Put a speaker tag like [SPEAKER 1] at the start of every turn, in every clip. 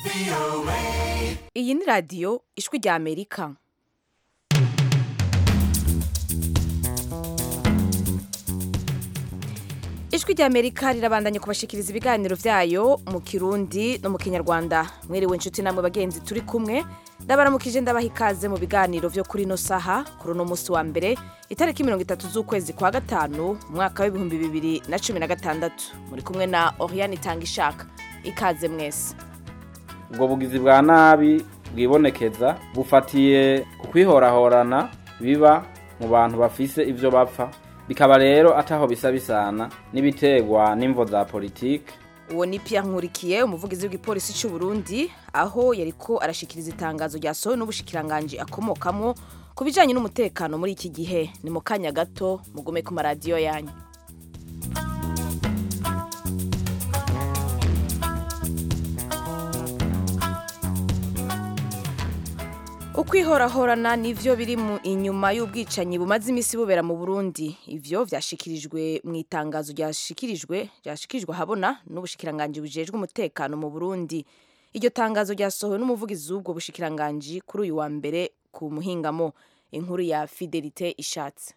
[SPEAKER 1] iyi ni radiyo ijwi rya amerika ijwi rya amerika rirabandanya kubashikiriza ibiganiro byayo mu kirundi no mu kinyarwanda mwiriwe inshuti namwe bagenzi turi kumwe ndabaramukije ndabaha ikaze mu biganiro byo kuri ino saha kuri uno munsi wa mbere itariki mirongo itatu z'ukwezi kwa gatanu mu mwaka w'ibihumbi bibiri na cumi na gatandatu muri kumwe na oriane itanga ishaka ikaze mwese
[SPEAKER 2] ubwo bugizi bwa nabi bwibonekeza bufatiye ku kwihorahorana biba mu bantu bafise ivyo bapfa bikaba rero ataho bisa bisana n'ibiterwa n'imvo za politike
[SPEAKER 1] uwo ni Pierre nkurikiye umuvugizi w'igipolisi cy'u Burundi aho yariko arashikiriza itangazo ryasohowe n'ubushikiranganji akomokamo ku bijanye n'umutekano muri iki gihe ni mu kanya gato mugume ku maradiyo yanyu ukwihorahorana nivyo biri mu inyuma y'ubwicanyi bumaze imisi bubera mu Burundi ivyo vyashikirijwe mu itangazo ryashikirijwe ryashikirijwe habona n'ubushikiranganji bujejwe umutekano mu Burundi iryo tangazo ryasohowe n'umuvugizi w'ubwo bushikiranganji kuri uyu wa mbere ku muhingamo inkuru ya Fidelite Ishatse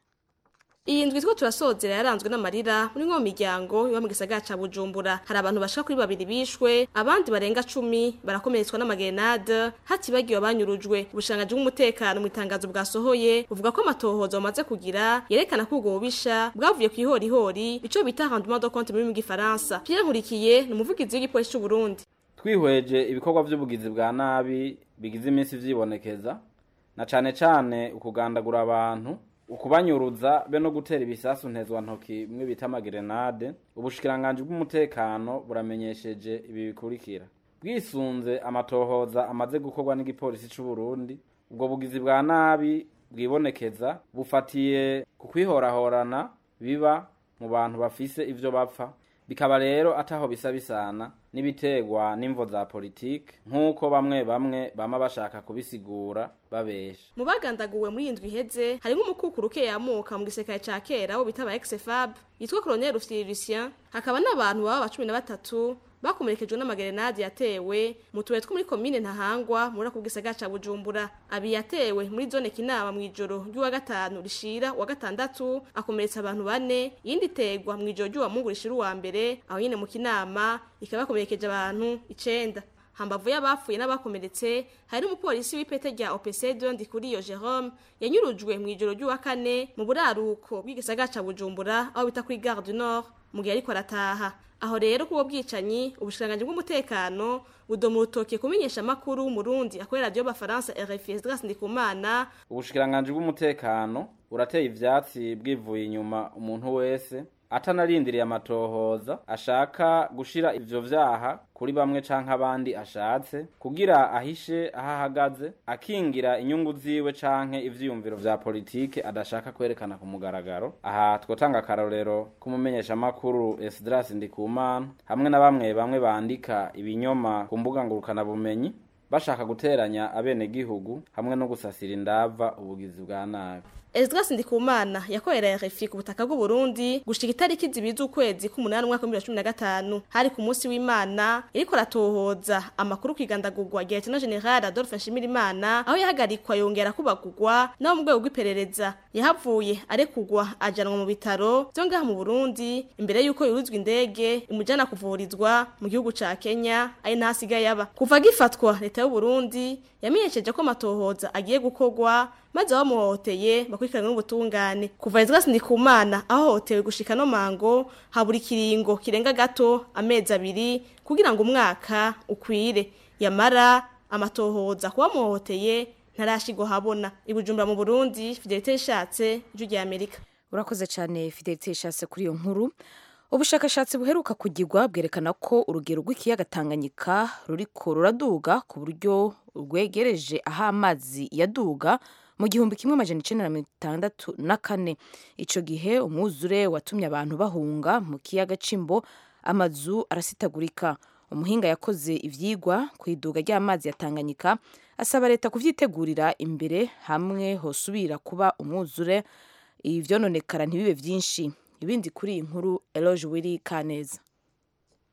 [SPEAKER 3] iyi ndwi two turasozera yaranzwe n'amarira muri nko miryango iba mu gisagara ca Bujumbura hari abantu bashaka kuri babiri bishwe abandi barenga cumi barakomeretswa n'amagerenade hatibagiwe abanyurujwe ubushangaji bw'umutekano mu itangazo bwasohoye buvuga ko amatohoza bamaze kugira yerekana ko ubwo bubisha bwavuye ku ihorihori ico bita rendement de compte muri mu gifaransa Pierre Nkurikiye ni umuvugizi w'igipolisi c'u Burundi
[SPEAKER 2] twihweje ibikorwa vy'ubugizi bwa nabi bigize iminsi vyibonekeza na cane cane ukugandagura abantu ukubanyuruza be no gutera ibisasu ntezwa ntoki bimwe bita amagerenade ubushikiranganji bw'umutekano buramenyesheje ibi bikurikira bwisunze amatohoza amaze gukorwa n'igipolisi c'u Burundi ubwo bugizi bwa nabi bwibonekeza bufatiye ku kwihorahorana biba mu bantu bafise ivyo bapfa bikaba rero ataho bisa bisana n'ibiterwa n'imvo za politike nk'uko bamwe bamwe bama bashaka kubisigura babesha
[SPEAKER 3] mu bagandaguwe muri iyi ndwi iheze harimo umukukuru ukeyamuka mu gisirikare ca kera wo bita aba ex-fab yitwa colonel Rufyiri Lucien hakaba n'abantu baba cumi na batatu bakomerekejwe n'amagerenade yatewe mu tubuye two muri komine ntahangwa muri ako gisagara ca bujumbura abi yatewe muri zone kinama mw'ijoro ry'uwa gatanu rishira uwa gatandatu akomeretsa abantu bane iyindi iterwa mw'ijoro ry'uwa mungu rishira uwa mbere aho nyene mu kinama ikaba yakomerekeje abantu icenda hambavu y'abapfuye n'abakomeretse hari n'umupolisi w'ipete rya OPC Dondi kuri iyo Jerome yanyurujwe mw'ijoro ry'uwa kane mu buraruko bw'igisagara ca Bujumbura aho bita kuri Gare du Nord mu gihe ariko arataha aho rero kubo bwicanyi ubushikiranganji bw'umutekano budoma urutoke kumenyesha amakuru w'umurundi akorera radiyo bafaransa RFI Esdras Ndikumana
[SPEAKER 2] ubushikiranganji bw'umutekano burateye ivyatsi bwivuye inyuma umuntu wese atanarindiriye amatohoza ashaka gushira ivyo vyaha kuri bamwe canke abandi ashatse kugira ahishe aho ahagaze akingira inyungu ziwe canke ivyiyumviro vya politike adashaka kwerekana ku mugaragaro aha twotanga akarorero kumumenyesha makuru Esdras Ndikumana hamwe na bamwe bamwe bandika ibinyoma ku mbuga ngurukana bumenyi bashaka guteranya abenegihugu hamwe no gusasira indava ubugizi bwa nabi
[SPEAKER 3] Esdras Ndikumana yakorera RFI ku butaka bw'u Burundi gushika itariki zibiza ukwezi k'umunani umwaka wa 2015 hari ku munsi w'Imana iriko ratohoza amakuru kwigandagurwa rya Lieutenant General Adolphe Nshimirimana aho yahagarikwa yongera kubagurwa naho mu rwego rw'iperereza yahavuye arekugwa ajanwa mu bitaro byo ngaha mu Burundi imbere yuko yuruzwa indege imujana kuvurizwa mu gihugu ca Kenya ari nahasigaye aba kuva gifatwa leta y'u Burundi yamenyesheje ko amatohoza agiye gukorwa maze abamuhohoteye bakurikiranwe n'ubutungane kuva Ezra Sindikumana ahohotewe gushika no mango habura ikiringo kirenga gato amezi abiri kugira ngo umwaka ukwire yamara amatohoza kuba muhohoteye ntarashigwa habona ibujumbura mu Burundi Fidelite ishatse ijwi rya Amerika
[SPEAKER 1] urakoze cyane Fidelite ishatse kuri iyo nkuru ubushakashatsi buheruka kugirwa bwerekana ko urugero rw'ikiyaga Tanganyika ruriko ruraduga ku buryo rwegereje aho amazi yaduga mu gihumbi kimwe amajana icenda na mirongo itandatu na kane ico gihe umwuzure watumye abantu bahunga mu kiyaga c'imbo amazu arasitagurika umuhinga yakoze ivyigwa ku iduga ry'amazi ya Tanganyika asaba leta kuvyitegurira imbere hamwe hosubira kuba umwuzure ivyononekara ntibibe vyinshi ibindi kuri iyi nkuru Eloge Willy Kaneza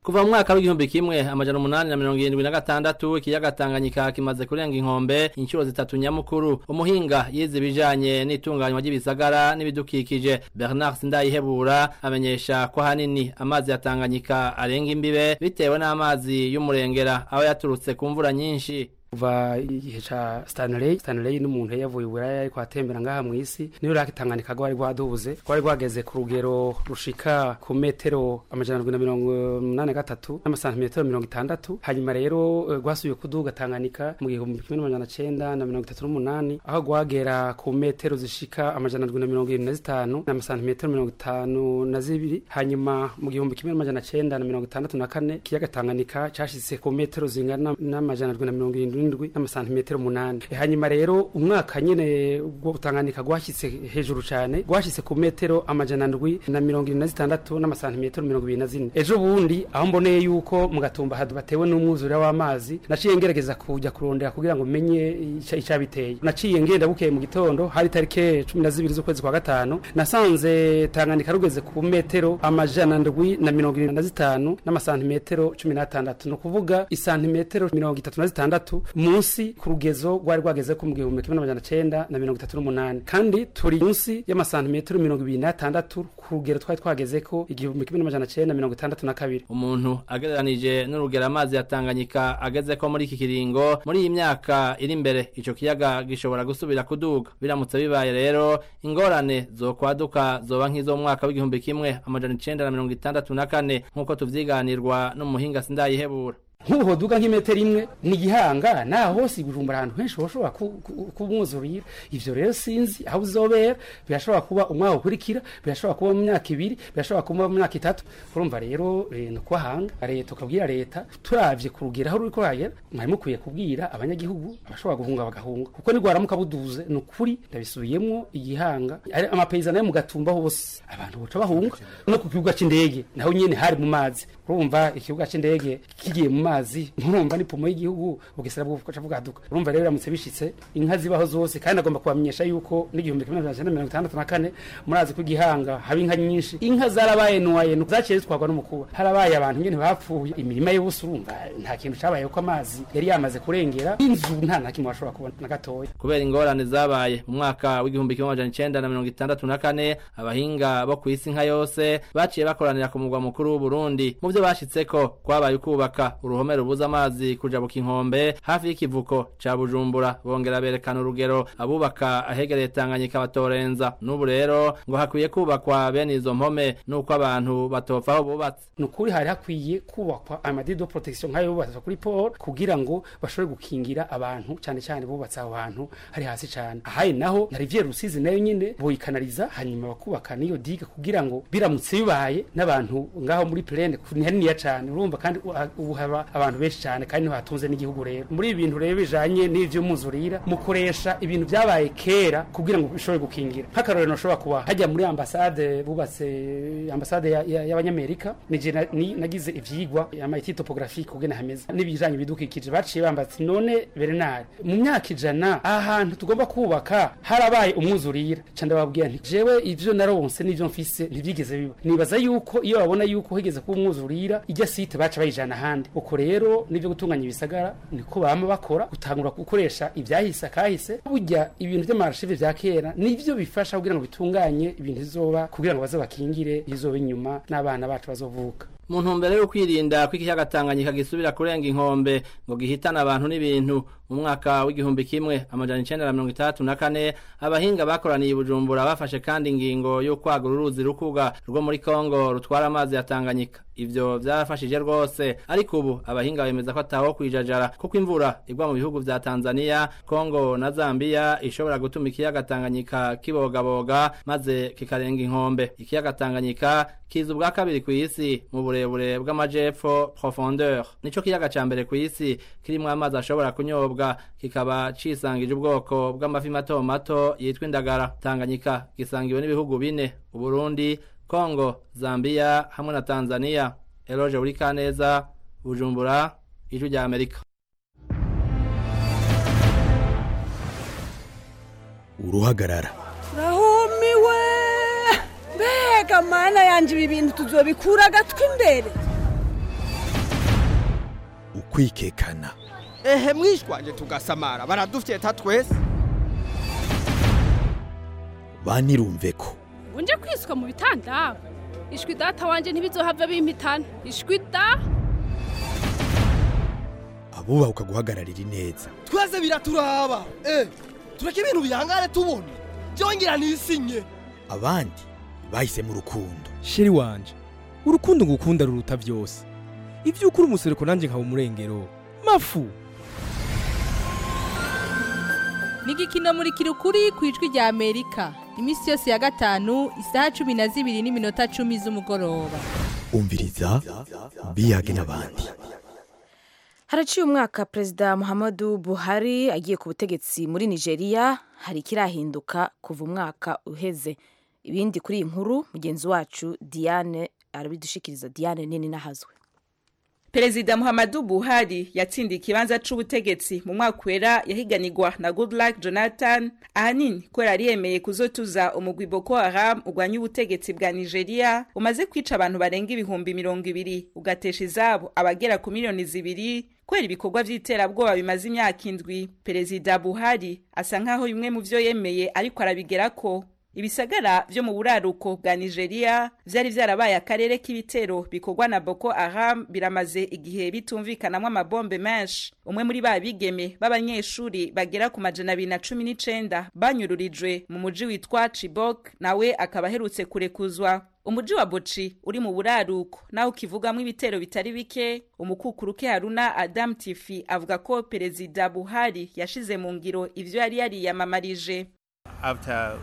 [SPEAKER 4] kuva mu mwaka w'igihumbi kimwe amajana umunani na mirongo irindwi na gatandatu ikiyaga Tanganyika kimaze kurenga inkombe inshuro zitatu nyamukuru umuhinga yize ibijanye n'itunganywa ry'ibisagara n'ibidukikije Bernard Sindayihebura amenyesha ko hanini amazi ya Tanganyika arenga imbibe bitewe n'amazi y'umurengera aho yaturutse ku mvura nyinshi
[SPEAKER 5] kuva igihe ca Stanley Stanley n'umuntu yavuye uburaya ariko atembera ngaha mu isi niyo rakitanganika rwari rwaduze rwari rwageze ku rugero rushika ku metero amajana na mirongo umunani gatatu n'amasantimetero mirongo itandatu hanyuma rero rwasubiye kuduga Tanganyika mu gihumbi kimwe n'amajana cenda na mirongo itatu n'umunani aho rwagera ku metero zishika amajana na mirongo irindwi na zitanu n'amasantimetero mirongo itanu na zibiri hanyuma mu gihumbi kimwe n'amajana cenda na mirongo itandatu na kane ikiyaga Tanganyika cashitse ku metero zingana n'amajana na mirongo irindwi n'indwi n'amasantimetero umunani hanyuma rero umwaka nyene ubwo Tanganyika gwashyitse hejuru cyane gwashyitse ku metero amajana ndwi na mirongo irindwi na zitandatu n'amasantimetero mirongo ibiri na zine ejo bundi aho mboneye yuko mu gatumba hadu batewe n'umwuzure w'amazi naciye ngerageza kujya kurondera kugira ngo menye icabiteye naciye ngenda bukeye mu gitondo hari tarike cumi na zibiri z'ukwezi kwa gatanu nasanze Tanganyika rugeze ku metero amajana ndwi na mirongo irindwi na zitanu n'amasantimetero cumi n'atandatu ni ukuvuga isantimetero mirongo itatu na zitandatu munsi ku rugezo rwari rwageze ko mu gihumbi kimwe n'amajana cenda na mirongo itatu n'umunani kandi turi munsi y'amasantimetero mirongo ibiri n'atandatu ku rugero twari twageze ko igihumbi kimwe n'amajana cenda mirongo itandatu na kabiri
[SPEAKER 4] umuntu agereranije n'urugero amazi ya Tanganyika ageze ko muri iki kiringo muri iyi myaka iri imbere ico kiyaga gishobora gusubira kuduga biramutse bibaye rero ingorane zokwaduka zoba nk'izo mu mwaka w'igihumbi kimwe amajana icenda na mirongo itandatu na kane nk'uko tuvyiganirwa n'umuhinga sindayihebura
[SPEAKER 5] nk'ubu duga nk'imetero imwe ni igihanga naho hose ibujumbura ahantu henshi hoshobora kumwuzurira ivyo rero sinzi aho uzobera birashobora kuba umwaka ukurikira birashobora kuba mu myaka ibiri birashobora kuba mu myaka itatu urumva rero ni ukwahanga leta ukabwira leta turavye ku rugero aho ruriko ragera mwari mukwiye kubwira abanyagihugu abashobora guhunga bagahunga kuko nigwaramuka buduze ni ukuri ndabisubiyemwo igihanga amapeyizana yo mu gatumba hose abantu boca bahunga no ku kibuga c'indege naho nyene hari mu mazi urumva ikibuga c'indege kigiye mu mazi murumva ni pomo y'igihugu bugesera bw'ubukoca bwaduka urumva rero biramutse bishitse inka zibaho zose kandi agomba kubamenyesha yuko n'igihumbi kimwe n'amajana mirongo itandatu na kane murazi ko igihanga haba inka nyinshi inka zarabaye nuwaye zaciye zitwarwa n'umukuba harabaye abantu nyene bapfuye imirima y'ubusa urumva nta kintu cabaye ko amazi yari yamaze kurengera inzu nta na kimwe bashobora kubona na gatoya
[SPEAKER 4] kubera ingorane zabaye mu mwaka w'igihumbi kimwe amajana icenda na mirongo itandatu na kane abahinga bo ku isi nka yose baciye bakoranira ku mugwa mukuru w'uburundi mu vyo bashitseko kwabaye ukubaka uruhome rubuza amazi kujabuka inkombe hafi y'ikivuko ca bujumbura bongera berekana urugero abubaka ahegereye tanganyika batorenza n'ubu rero ngo hakwiye kubakwa bene izo mpome n'uko abantu batopfa aho bubatse
[SPEAKER 5] ni ukuri hari hakwiye kubakwa amadido protection nk'ayo bubatse kuri paul kugira ngo bashobore gukingira abantu cyane cyane bubatse aho hantu hari hasi cyane ahaye naho na riviere rusizi nayo nyine boyikanariza hanyuma bakubaka n'iyo diga kugira ngo biramutse bibaye n'abantu ngaho muri plene ni haniniya cyane urumva kandi ubu haba abantu benshi cyane kandi niho hatunze n'igihugu rero muri ibi bintu rero bijanye n'ivy'umuzurira mukoresha ibintu byabaye kera kugira ngo bishobore gukingira nk'akarorero nashobora kuba hajya muri ambasade bubatse ambasade y'abanyamerika nije nagize ivyigwa y'amayiti topographique kugena hameze n'ibijanye bidukikije baciye bambatse none Bernard mu myaka ijana ahantu tugomba kubaka harabaye umwuzurira ca ndababwira nti jewe ivyo naronse n'ivyo mfise ntivyigeze biba nibaza yuko iyo babona yuko higeze kuba umwuzurira ijya site baca bayijana ahandi uko rero nivyo gutunganya ibisagara niko bama bakora gutangura gukoresha ivyahise akahise burya ibintu vy'amarashive vya kera nivyo bifasha kugira ngo bitunganye ibintu bizoba kugira ngo baze bakingire izoba inyuma n'abana bacu bazovuka
[SPEAKER 4] mu ntumbero yo kwirinda ko ikiyaga Tanganyika gisubira kurenga inkombe ngo gihitane abantu n'ibintu mu mwaka w'igihumbi kimwe amajana icenda na mirongo itandatu na kane abahinga bakoraniye i Bujumbura bafashe kandi ingingo yo kwagura uruzi rukuga rwo muri Kongo rutwara amazi ya Tanganyika ivyo vyarafashije rwose ariko ubu abahinga bemeza ko ataho kwijajara kuko imvura igwa mu bihugu vya Tanzania Kongo na Zambia ishobora gutuma ikiyaga Tanganyika kibogaboga maze kikarenga inkombe ikiyaga Tanganyika kiza ubwa kabiri ku isi mu burebure bw'amajepfo profondeur nico kiyaga ca mbere ku isi kirimwo amazi ashobora kunyobwa kikaba cisangije ubwoko bw'amafi mato mato yitwa indagara Tanganyika gisangiwe n'ibihugu bine Uburundi Kongo Zambia hamwe na Tanzania Eloge Urikaneza Bujumbura Ijwi rya Amerika
[SPEAKER 6] uruhagarara
[SPEAKER 7] rahumiwe mbega mana yanje ibi bintu tuzobikura agatwi imbere
[SPEAKER 6] ukwikekana
[SPEAKER 8] ehe mwishwanje tugasamara baradufyeta twese
[SPEAKER 6] banirumve ko
[SPEAKER 9] unje kwiswa mu bitanda ishwi data wanje ntibizohava bimpitana ishwi da
[SPEAKER 6] abubahuka guhagararira ineza
[SPEAKER 8] twese biraturaba eh tureke ibintu bihangare tubona byongera nisinye
[SPEAKER 6] abandi bahisemo urukundo
[SPEAKER 10] sheri wanje urukundo ngukunda ruruta byose ibyo ukuri umusereko nanjye nkaba umurengero mafu
[SPEAKER 11] ni igikino muri kirukuri ku ijwi rya amerika iminsi yose ya gatanu isaha cumi na zibiri n'iminota cumi z'umugoroba
[SPEAKER 6] umviriza biyage n'abandi
[SPEAKER 1] haraciye umwaka perezida muhammadu buhari agiye ku butegetsi muri nigeria hari ikirahinduka kuva umwaka uheze ibindi kuri iyi nkuru mugenzi wacu diane arabidushikiriza diane nini nahazwe
[SPEAKER 12] perezida muhammadu buhari yatsindiye ikibanza c'ubutegetsi mu mwaka wera yahiganirwa na goodluck jonathan ahanini kubera yari yemeye kuzotuza umugwi boko haram urwanya ubutegetsi bwa nigeria umaze kwica abantu barenga ibihumbi mirongo ibiri ugatesha izabo abagera ku miliyoni zibiri kubera ibikorwa vy'iterabwoba bimaze imyaka indwi perezida buhari asa nk'aho bimwe mu vyo yemeye ariko arabigerako ibisagara vyo mu buraruko bwa nigeria vyari vyarabaye akarere k'ibitero bikorwa na boko haram biramaze igihe bitumvikanamwo amabombe menshi umwe muri ba bigeme b'abanyeshuri bagera ku majana abiri na cumi n'icenda banyururijwe mu muji witwa chibok nawe akaba aherutse kurekuzwa umuji wa boci uri mu buraruko naho ukivugamwo ibitero bitari bike umukukuruke haruna adam tifi avuga ko perezida buhari yashize mu ngiro ivyo yari yariyamamarije
[SPEAKER 13] After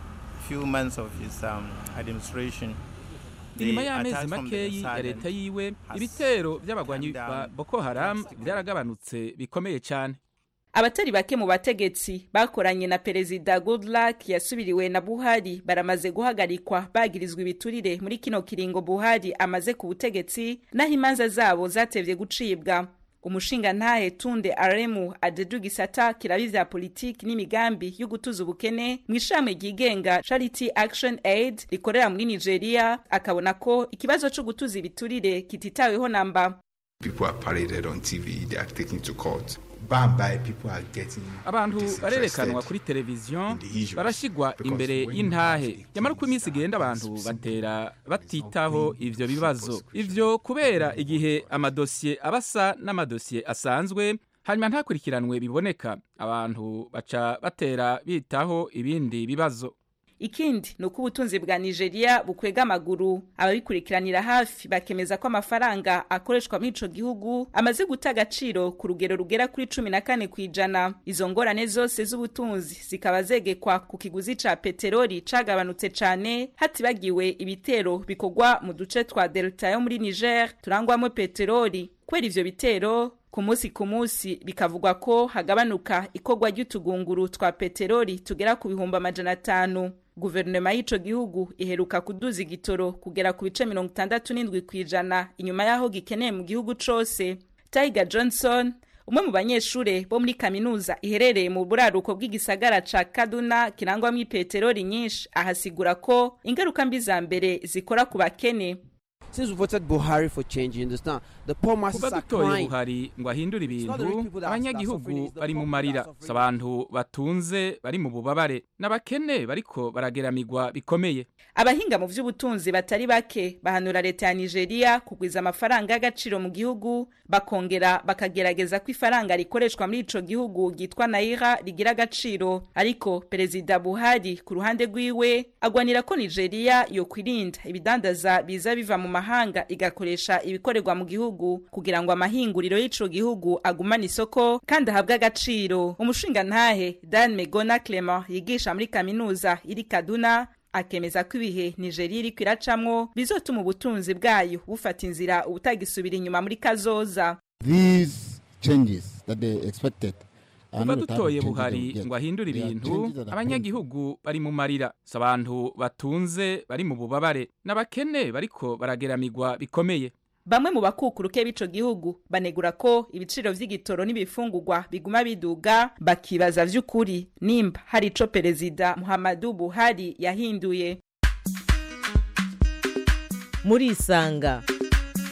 [SPEAKER 13] few months of his um, administration
[SPEAKER 14] inyuma y'amezi makeyi ya leta yiwe ibitero by'abagwanyi ba boko haram byaragabanutse bikomeye cyane
[SPEAKER 12] abatari bake mu bategetsi bakoranye na perezida goodluck yasubiriwe na buhari baramaze guhagarikwa bagirizwa ibiturire muri kino kiringo buhari amaze ku butegetsi naho imanza zabo zatevye gucibwa umushinga ntahe tunde aremu adedu gisata kirabi vya politiki n'imigambi yo gutuza ubukene mu ishami ryigenga charity action aid rikorera muri nigeria akabona ko ikibazo co gutuza ibiturire kititaweho namba
[SPEAKER 15] people are paraded on tv they are taken to court bambaye people are getting
[SPEAKER 14] abantu barerekanwa kuri televiziyo barashyirwa imbere y'intahe nyamara uko iminsi igenda abantu batera batitaho ivyo bibazo ivyo kubera igihe amadosiye aba asa n'amadosiye asanzwe hanyuma ntakurikiranwe biboneka abantu baca batera bitaho ibindi bibazo
[SPEAKER 12] ikindi ni uko ubutunzi bwa nigeria bukwega amaguru ababikurikiranira hafi bakemeza ko amafaranga akoreshwa muri ico gihugu amaze guta agaciro ku rugero rugera kuri cumi na kane ku ijana izo ngorane zose z'ubutunzi zikaba zegekwa ku kiguzi ca peteroli cagabanutse cane hatibagiwe ibitero bikorwa mu duce twa delta yo muri niger turangwamo peteroli kubera ivyo bitero ku munsi ku munsi bikavugwa ko hagabanuka ikorwa ry'utugunguru twa peteroli tugera ku bihumbi amajana atanu guverinoma y'ico gihugu iheruka kuduza igitoro kugera ku bice mirongo itandatu n'indwi ku ijana inyuma y'aho gikeneye mu gihugu cose tiger johnson umwe mu banyeshure bo muri kaminuza iherereye mu buraruko bw'igisagara ca kaduna kirangwamwo ipeteroli nyinshi ahasigura ko ingaruka mbi za mbere zikora ku bakene
[SPEAKER 16] Since we voted Buhari for change, you understand? The poor masses
[SPEAKER 14] kuba
[SPEAKER 16] are
[SPEAKER 14] dutoye
[SPEAKER 16] crying.
[SPEAKER 14] buhari ngo ahindure
[SPEAKER 16] not the rich
[SPEAKER 14] ibintu
[SPEAKER 16] people that are- that are suffering,
[SPEAKER 14] abanyagihugu
[SPEAKER 16] it's the
[SPEAKER 14] bari mu
[SPEAKER 16] poor
[SPEAKER 14] marira
[SPEAKER 16] that are
[SPEAKER 14] si abantu batunze bari mu bubabare n'abakene bariko barageramigwa bikomeye
[SPEAKER 12] abahinga mu vy'ubutunzi batari bake bahanura leta ya nigeria kugwiza amafaranga y'agaciro mu gihugu bakongera bakagerageza ko ifaranga rikoreshwa muri ico gihugu ryitwa naira rigira agaciro ariko perezida buhari ku ruhande rwiwe agwanira ko nigeria yokwirinda ibidandaza biza biva mu mahanga igakoresha ibikorerwa mu gihugu kugira ngo amahinguriro y'ico gihugu agumane isoko kandi ahabwe agaciro umushingantahe dan megona clement yigisha muri kaminuza iri kaduna akemeza ko ibihe nigeria iriko iracamwo bizotuma ubutunzi bwayo bufata inzira ubutagisubira inyuma muri kazoza
[SPEAKER 17] These changes that they expected are
[SPEAKER 14] kuba
[SPEAKER 17] not the type of
[SPEAKER 14] dutoye
[SPEAKER 17] changes they
[SPEAKER 14] buhari
[SPEAKER 17] will get.
[SPEAKER 14] ngo ahindure
[SPEAKER 17] They are
[SPEAKER 14] ibintu
[SPEAKER 17] changes that are
[SPEAKER 14] abanyagihugu bari mu marira si abantu batunze bari mu bubabare n'abakene bariko barageramigwa bikomeye
[SPEAKER 12] bamwe mu bakukuruke b'ico gihugu banegura ko ibiciro vy'igitoro n'ibifungurwa biguma biduga bakibaza vy'ukuri nimba hari ico perezida muhammadu buhari yahinduye
[SPEAKER 18] murisanga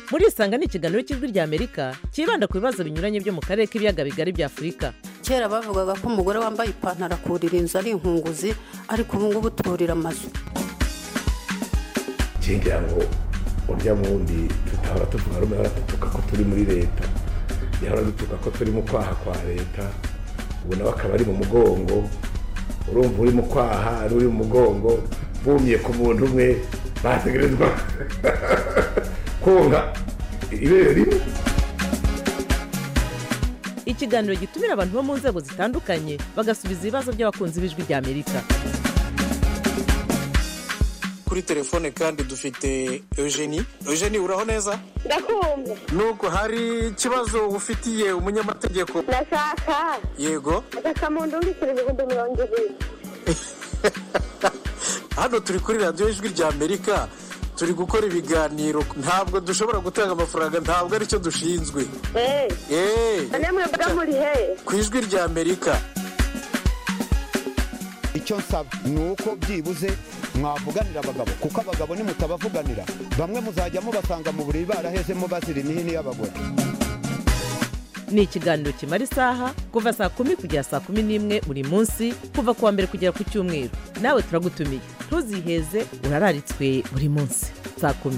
[SPEAKER 18] murisanga ni ikiganiro cy'ijwi rya amerika cyibanda ku bibazo binyuranye byo mu karere k'ibiyaga bigari bya afurika
[SPEAKER 19] kera bavugaga ko umugore wambaye ipantaro akurira inzu ari inkunguzi ariko ubu ngubu turira amazu
[SPEAKER 20] ngira ngo urya wundi tutahora tuvuga rumwe ahora dutuka ko turi muri leta yahora dutuka ko turi mu kwaha kwa leta ubu nawe akaba ari mu mugongo urumva uri mu kwaha ari uri mu mugongo bumye ku muntu umwe bategerezwa konka ibere rimwe
[SPEAKER 18] ikiganiro gitumira abantu bo mu nzego zitandukanye bagasubiza ibibazo by'abakunzi b'ijwi rya amerika
[SPEAKER 21] kuri telefone kandi dufite eugenie eugenie uraho neza
[SPEAKER 22] ndakumva
[SPEAKER 21] nuko hari ikibazo ufitiye umunyamategeko
[SPEAKER 22] ndashaka
[SPEAKER 21] yego
[SPEAKER 22] agasamundu w'ibiciro ibihumbi mirongo ibiri
[SPEAKER 21] hano turi kuri radiyo ijwi rya amerika turi gukora ibiganiro ntabwo dushobora gutanga amafaranga ntabwo aricyo dushinzwe
[SPEAKER 22] eee namwe mba muri he
[SPEAKER 21] ku ijwi rya amerika
[SPEAKER 17] icyo nsaba ni uko byibuze mwavuganira abagabo kuko abagabo nimutabavuganira bamwe muzajya mubasanga mu buriri barahezemo bazira imihini y'abagore
[SPEAKER 18] ni ikiganiro kimara isaha kuva saa kumi kugera saa kumi n'imwe buri munsi kuva ku wa mbere kugera ku cyumweru nawe turagutumiye ntuziheze urararitswe buri munsi saa kumi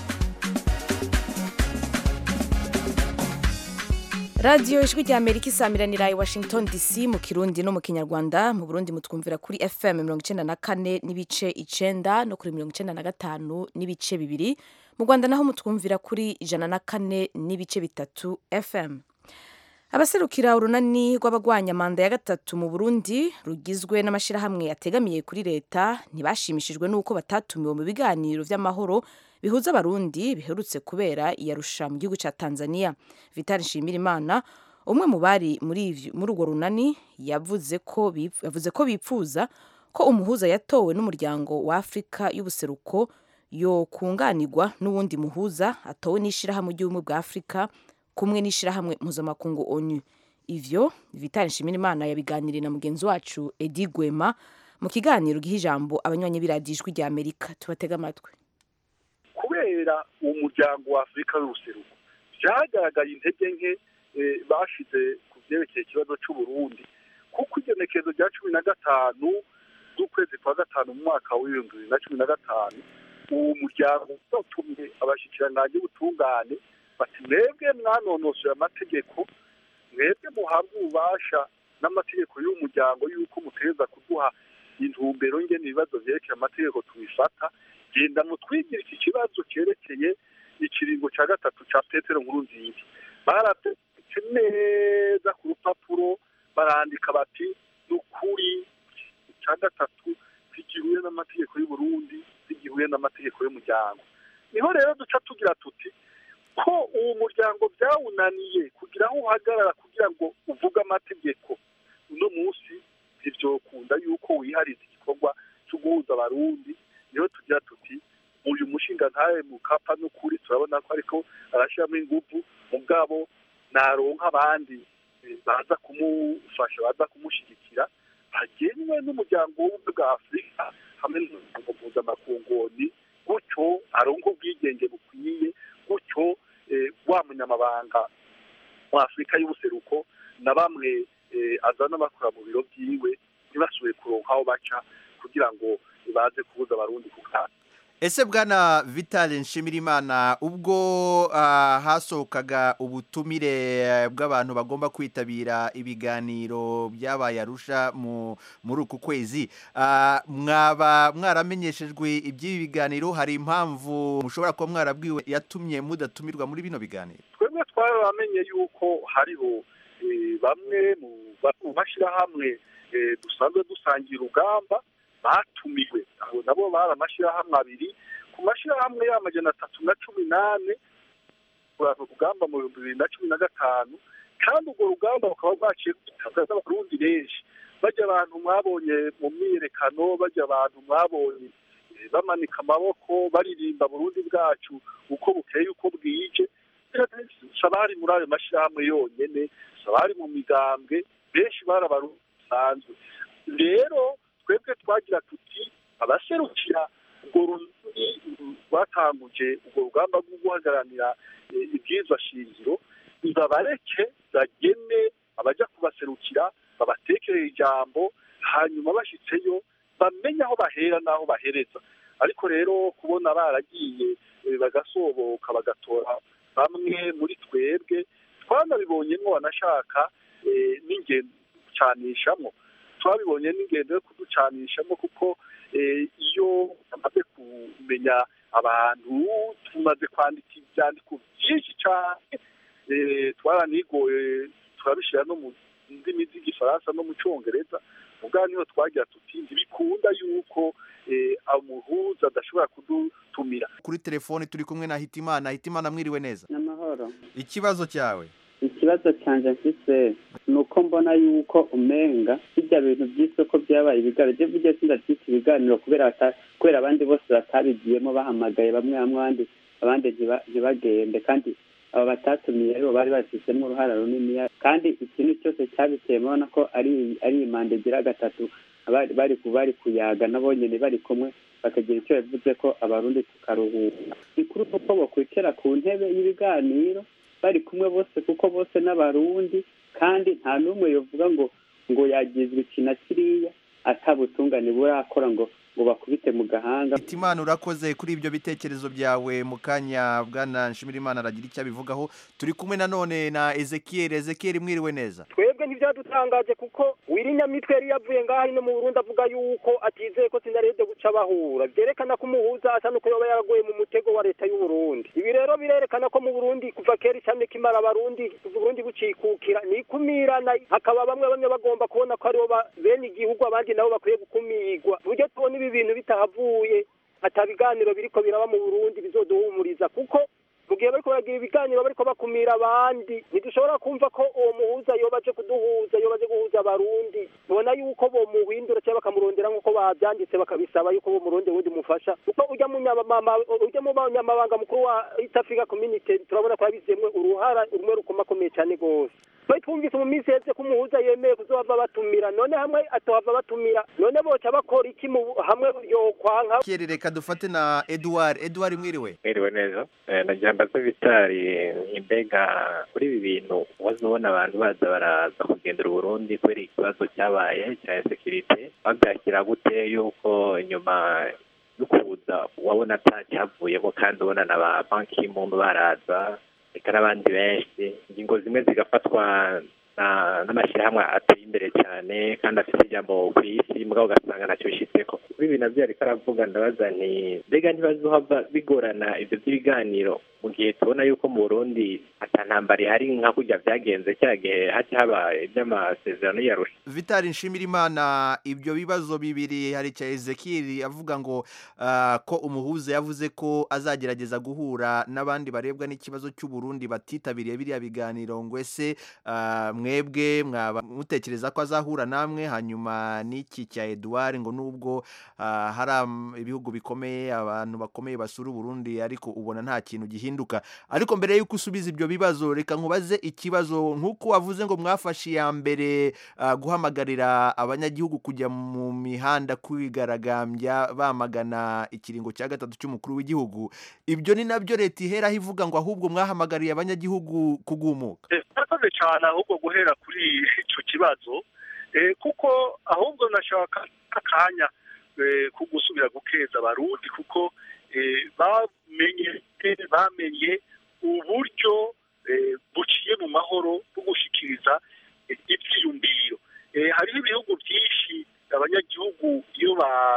[SPEAKER 1] radiyo ijwi rya amerika isamiranira i washington dc mu kirundi no mu kinyarwanda mu burundi mutwumvira kuri fm mirongo icyenda na kane n'ibice icenda no kuri mirongo icyenda na gatanu n'ibice bibiri mu rwanda naho mutwumvira kuri ijana na kane n'ibice bitatu fm abaserukira urunani rw'abagwanya manda ya gatatu mu burundi rugizwe n'amashyirahamwe ategamiye kuri leta ntibashimishijwe n'uko batatumiwe mu biganiro by'amahoro bihuza abarundi biherutse kubera iyarusha mu gihugu cya tanzania vitali nshimirimana umwe mu bari muri urwo runani yavuze ko yavuze ko bipfuza ko umuhuza yatowe n'umuryango wa afurika y'ubuseruko yo kunganirwa n'uwundi muhuza atowe n'ishyirahamwe ry'ubumwe bwa afurika kumwe n'ishyirahamwe mpuzamakungu onu ivyo vitali nshimirimana yabiganiriye na mugenzi wacu edi gwema mu kiganiro giha ijambo abanywanyi b'iradiyo ijwi rya amerika tubatega amatwi
[SPEAKER 23] kubera uwo muryango wa afurika y'ubuseruko byagaragaye intege nke bashize ku byerekeye ikibazo cy'uburundi kuko igenekerezo rya cumi na gatanu z'ukwezi kwa gatanu mu mwaka w'ibihumbi bibiri na cumi na gatanu uwo muryango utumye abashyikirangange b'ubutungane bati mwebwe mwanonosoye amategeko mwebwe muhabwa ububasha n'amategeko y'uwo muryango y'uko mutegereza kuduha intumbero ngene ibibazo vyerekeye amategeko tubifata genda mutwigire iki kibazo cyerekeye ikiringo cya gatatu cya petero nkuru nziza baratetse neza ku rupapuro barandika bati ni ukuri cya gatatu zigihuye n'amategeko y'uburundi zigihuye n'amategeko y'umuryango niho rero duca tugira tuti ko uwo muryango byawunaniye kugira aho uhagarara kugira ngo uvuge amategeko uno munsi ntibyokunda yuko wihariza igikorwa cyo guhuza abarundi niho tugira tuti uyu mushinga ntawe mu kapa n'ukuri turabona ko ariko arashyiramo ingufu mugabo naronka abandi baza kumufasha baza kumushyigikira hagenwe n'umuryango w'ubumwe bwa afurika hamwe n'umuryango mpuzamakungu gutyo aronka ubwigenge bukwiye gutyo wa munyamabanga wa afurika y'ubuseruko na bamwe azana bakora mu biro byiwe ntibasubire kuronka aho baca kugira ngo baze kubuza abarundi kugana
[SPEAKER 24] ese bwana vitale nshimirimana ubwo hasohokaga ubutumire bw'abantu bagomba kwitabira ibiganiro byabaye arusha muri uku kwezi mwaba mwaramenyeshejwe iby'ibi biganiro hari impamvu mushobora kuba mwarabwiwe yatumye mudatumirwa muri bino biganiro
[SPEAKER 23] twebwe twaramenye yuko hariho bamwe mu mashyirahamwe dusanzwe dusangira urugamba batumiwe abo nabo bari amashyirahamwe abiri ku mashyirahamwe y'amajana atatu na cumi n'ane urugamba mu bihumbi bibiri na cumi na gatanu kandi urwo rugamba rukaba rwaciye rwitabwa n'abarundi benshi bajya abantu mwabonye mu myiyerekano bajya abantu mwabonye bamanika amaboko baririmba burundi bwacu uko bukeye uko bwije sabari muri ayo mashyirahamwe yonyine sabari mu migambwe benshi bari abarundi basanzwe rero twebwe twagira tuti abaserukira urwo runini rwatanguje urwo rugamba rwo guhagararira eh, ibwirizwa shingiro nibabareke bagene abajya kubaserukira babatekerera ijambo hanyuma bashyitseyo bamenye aho bahera n'aho bahereza ariko rero kubona baragiye eh, bagasoboka bagatora bamwe muri twebwe twanabibonyemo banashaka eh, n'ingendo gucanishamo twabibonye n'ingendo yo kuducanishamo kuko eh, iyo bamaze kumenya abantu tumaze kwandika ibyandiko byinshi cyane eh, twaranigoye turabishyira no mu ndimi z'igifaransa no mu cyongereza ubwa niho twagira tuti ntibikunda yuko eh, umuhuza adashobora kudutumira
[SPEAKER 24] kuri telefoni turi kumwe na hitimana hitimana mwiriwe neza
[SPEAKER 2] n'amahoro
[SPEAKER 24] ikibazo cyawe
[SPEAKER 2] ikibazo cyanjye mfise ni uko mbona yuko umenga bijya bintu by'isoko byabaye ibiganiro byo bijya sindabyita ibiganiro kubera bata- kubera abandi bose batabigiyemo bahamagaye bamwe bamwe abandi abandi ntiba- ntibagende kandi aba batatumiye aribo bari babifitemo uruhara runini kandi ikintu cyose cyabiteye murabona ko ari ari imanda igira gatatu abari bari ku- bari kuyaga nabo nyine bari kumwe bakagira icyo bivuze ko abarundi tukaruhuka ni kuri uko bakwicara ku ntebe y'ibiganiro bari kumwe bose kuko bose n'abarundi kandi nta n'umwe yovuga ngo ngo yagizwe iki na kiriya atabutungane burakora ngo ngo bakubite mu gahanga
[SPEAKER 24] hitimana urakoze kuri ibyo bitekerezo byawe mu kanya bwana nshimirimana aragira icyo abivugaho turi kumwe nanone na ezekiel ezekiel mwiriwe neza
[SPEAKER 3] twebwe ntibyadutangaje kuko wirinyamitwe yari yavuye ngaha no mu burundi avuga yuko atizeye ko sinarebye guca bahura byerekana ko umuhuza asa n'uko yoba yaraguye mu mutego wa leta y'uburundi ibi rero birerekana ko mu burundi kuva kera icamye kimara abarundi uburundi bucikukira ni ikumirana hakaba bamwe bamwe bagomba kubona ko aribo ba- bene igihugu abandi nabo bakwiye gukumirwa buryo tubona ibi bintu bitahavuye ata biganiro biriko biraba mu burundi bizoduhumuriza kuko mu gihe bariko baragira ibiganiro bariko bakumira abandi ntidushobora kumva ko uwo muhuza yoba aje kuduhuza yoba aje guhuza abarundi tubona yuko bomuhindura cyangwa bakamurondera nk'uko bavyanditse bakabisaba yuko bomuronde wundi mufasha kuko urya munyamama urya mu banyamabanga mukuru wa East Africa Community turabona ko yabizemwe uruhara rumwe rukomakomeye cyane gose twari twumvise mu minsi yeze ko umuhuza yemeye kuzohava batumira none hamwe atohava batumira none boca bakora iki mu hamwe yokwanka
[SPEAKER 24] Kieri, reka dufate na edouard edouard mwiriwe
[SPEAKER 4] mwiriwe neza Eh, nagira mbaze vitari imbega kuri ibi bintu wazobona abantu baza baraza kugendera uburundi kubera ikibazo cyabaye cya sekirite babyakira gute yuko inyuma yo kuza wabona atacyavuyemo kandi ubona na ba banki y'impundu baraza reka n'abandi benshi ingingo zimwe zigafatwa na- n'amashyirahamwe ateye imbere cyane kandi afite ijambo ku isi mugabo ugasanga ntacyo bishyitseko kuri ibi nabyo ariko aravuga ndabaza nti mbega ntibazohava bigorana ibyo by'ibiganiro mu gihe tubona yuko mu burundi ata ntambara ihari nka kurya byagenze cya gihe haca haba iby'amasezerano yarusha
[SPEAKER 24] vitali nshimirimana ibyo bibazo bibiri hari cya ezekiel avuga ngo ah, ko umuhuza yavuze ko azagerageza guhura n'abandi barebwa n'ikibazo cy'uburundi batitabiriye biriya biganiro ngo ese ah, mwebwe mwaba mutekereza ko azahura namwe hanyuma n'iki cya edouard ngo nubwo ah, hari am- ibihugu bikomeye abantu bakomeye basura uburundi ariko ubona nta kintu gihinduka ariko mbere y'uko usubiza ibyo bibazo reka nkubaze ikibazo nk'uko wavuze ngo mwafashe iya mbere ah, guhamagarira abanyagihugu kujya mu mihanda kwigaragambya bamagana ikiringo cya gatatu cy'umukuru w'igihugu ibyo ni nabyo leta iheraho ivuga ngo ahubwo mwahamagariye abanyagihugu kugumuka
[SPEAKER 23] murakoze cyane ahubwo guhera kuri icyo kibazo eh, kuko ahubwo nashaka akanya eh, ko gusubira gukeza abarundi kuko eh, bamenye bamenye uburyo eh, buciye mu mahoro bwo gushikiriza eh, ivyiyumviro Eh, hariho ibihugu byinshi abanyagihugu iyo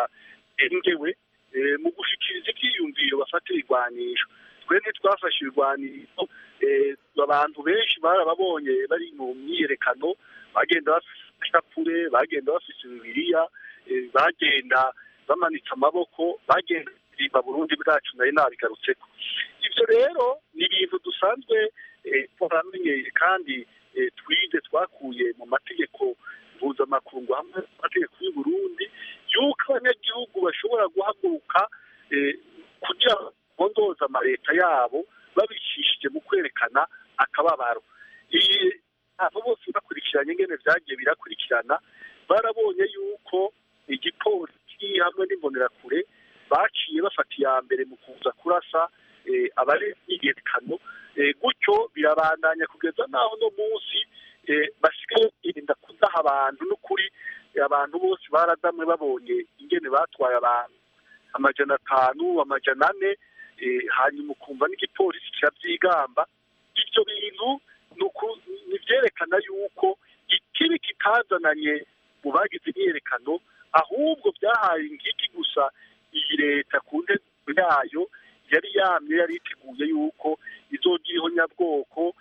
[SPEAKER 23] barengewe eh, mu gushikiriza ivyiyumviro bafatira irwanisho twe ntitwafashe irwaniro eh, abantu benshi barababonye bari mu myiyerekano bagenda bafise ishapure bagenda bafise bibiliya eh, bagenda bamanitse amaboko bagenda baririmba burundi bwacu nari nabigarutseko ivyo rero ni ibintu dusanzwe eh, twaramenyeye kandi eh, twize twakuye mu mategeko mpuzamakungu hamwe n'amategeko y'u Burundi yuko abanyagihugu bashobora guhaguruka eh, kugira ngo bondoze amaleta yabo babicishije mu kwerekana akababaro iyi abo bose bakurikiranye ingene vyagiye birakurikirana barabonye yuko igipolisi hamwe n'imbonerakure baciye bafata iya mbere mu kuza kurasa eh, abari imyiyerekano eh, gutyo birabandanya kugeza n'aho no munsi eh, basigaye birinda kudaha abantu n'ukuri eh, abantu bose baradamwe babonye ingene batwaye abantu amajana atanu amajana ane eh, hanyuma ukumva n'igipolisi kirabyigamba ibyo bintu ni uku- ni ibyerekana yuko ikibi kitazananye mu bagize imyiyerekano ahubwo byahaye ingiki gusa iyi leta ku ntego yayo yari yamye yari iteguye yuko izogira ihonyabwoko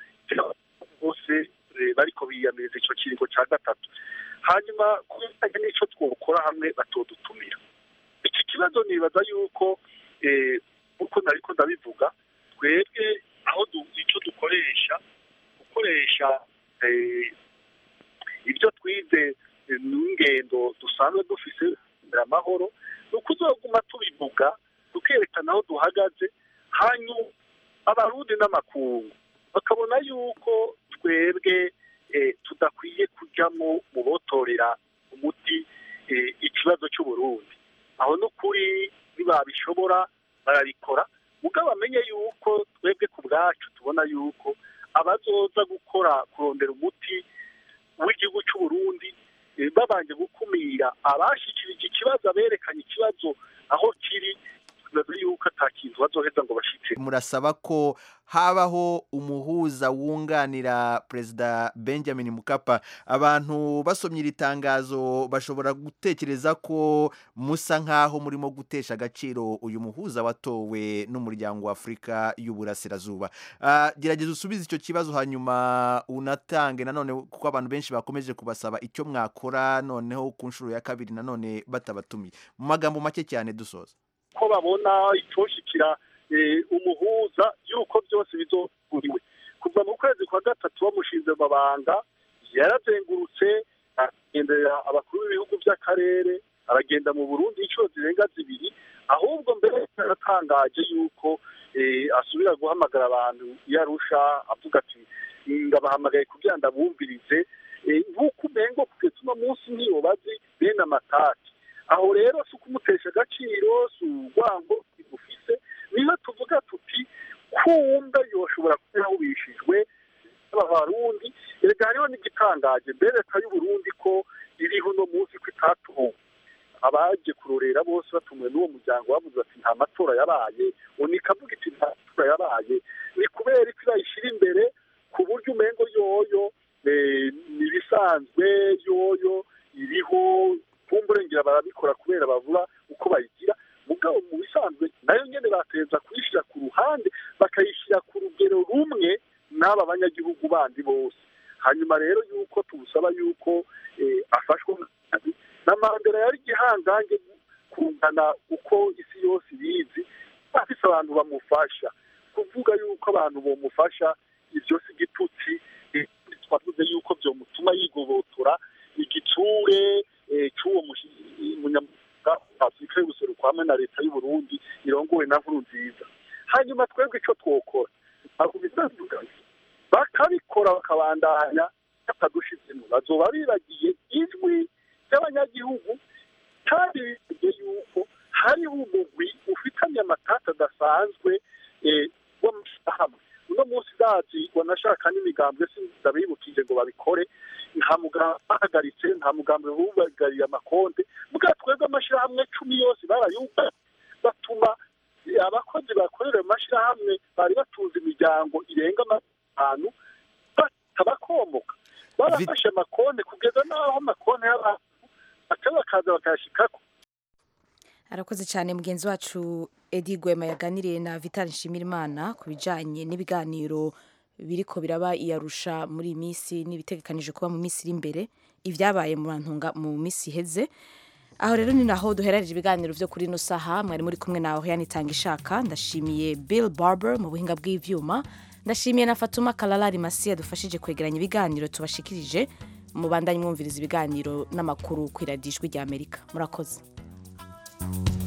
[SPEAKER 23] bose eh, bariko biyamiriza ico kiringo ca gatatu hanyuma ku bijanye n'ico twokora hamwe batodutumira iki kibazo nibaza yuko eh, uko nariko ndabivuga twebwe aho du- ico dukoresha gukoresha eh, ibyo twize eh, n'ingendo dusanzwe dufise kugira amahoro ni uko uzoguma tubivuga tukerekana aho duhagaze hanyuma abarundi n'amakungu bakabona yuko twebwe eh, tudakwiye kujyamo mu botorera umuti eh, ikibazo cy'uburundi aho n'ukuri ntibabishobora barabikora mugabo bamenye yuko twebwe ku bwacu tubona yuko abazoza gukora kurondera umuti w'igihugu cy'uburundi eh, babanje gukumira abashikirije ikibazo aberekanye ikibazo aho kiri tubaza yuko ata kintu bazoheza ngo bashitse
[SPEAKER 24] murasaba ko habaho umuhuza wunganira perezida benjamin mukapa abantu basomye iri tangazo bashobora gutekereza ko musa nk'aho murimo gutesha agaciro uyu muhuza watowe n'umuryango wa afurika y'uburasirazuba Ah, gerageza usubize icyo kibazo hanyuma unatange nanone kuko abantu benshi bakomeje kubasaba icyo mwakora noneho ku nshuro ya kabiri nanone batabatumiye mu magambo make cyane dusoza
[SPEAKER 23] ko babona itoshikira eh, umuhuza yuko byose bizoguriwe kuva mu kwezi kwa gatatu bamushinze mabanga yarazengurutse agendera abakuru b'ibihugu by'akarere aragenda mu burundi inshuro zirenga zibiri ahubwo mbere yaratangaje yuko eh, asubira guhamagara abantu iyo arusha avuga ati ndabahamagaye kugira ndabumvirize Eh, nk'uko umengo kugeza uno munsi niyo bazi bene amatati aho rero si ukumutesha agaciro si urwango bigufise niyo tuvuga tuti kumbe yoshobora kuba yahubishijwe n'abarundi erega hariho n'igitangaje mbere leta y'uburundi ko iriho uno munsi ko itatuwe abaje kurorera bose batumwe n'uwo muryango bavuze ati nta matora yabaye ubu ikavuga iti nta matora yabaye ni kubera ko irayishyira imbere ku buryo umengo yoyo eh, ni ibisanzwe yoyo iriho kumburengera barabikora kubera bavuga uko bayigira mugabo mu bisanzwe nayo nyene bateza kuyishyira ku ruhande bakayishyira ku rugero rumwe n'aba banyagihugu bandi bose hanyuma rero yuko tumusaba yuko eh, afashwa nabi na mandela yari igihangange kungana uko isi yose ibizi afise abantu bamufasha kuvuga yuko abantu bomufasha ivyo si igitutsi eh, twavuze yuko vyomutuma yigobotora igitsure eh, c'uwo mushi- munyamwuga wa afurika y'ubuseruko hamwe na leta y'uburundi irongowe na nkuru nziza hanyuma twebwe ico twokora ntabwo bitandukanye bakabikora bakabandanya batadushizemo bazoba bibagiye ijwi ry'abanyagihugu kandi bivuge yuko hariho umugwi ufitanye amatata adasanzwe eh, w'amashyirahamwe uno munsi zazi wanashaka n'imigambwe ndabibukije ngo babikore nta mugambi bahagaritse nta mugambi bubagariye amakonde bwa twebwe amashyirahamwe cumi yose barayugaye batuma eh, abakozi bakorera ayo mashyirahamwe bari batunze imiryango irenga atanu batabakomoka barafashe amakonde kugeza n'aho amakonde y'abantu baca bakaza bakayashikako
[SPEAKER 1] arakoze cyane mugenzi wacu edi gwema yaganiriye na vital nshimirimana ku bijyanye n'ibiganiro biriko biraba iyarusha muri iyi minsi n'ibitegekanije kuba mu minsi iri imbere ibyabaye mu bantunga mu minsi iheze aho rero ni naho duherereje ibiganiro byo kuri ino saha mwari muri kumwe nawe yanitanga ishaka ndashimiye bill barber mu buhinga bw'ibyuma ndashimiye na fatuma kalalari masi yadufashije kwegeranya ibiganiro tubashikirije mu bandanye mwumviriza ibiganiro n'amakuru ku iradijwi ry'amerika murakoze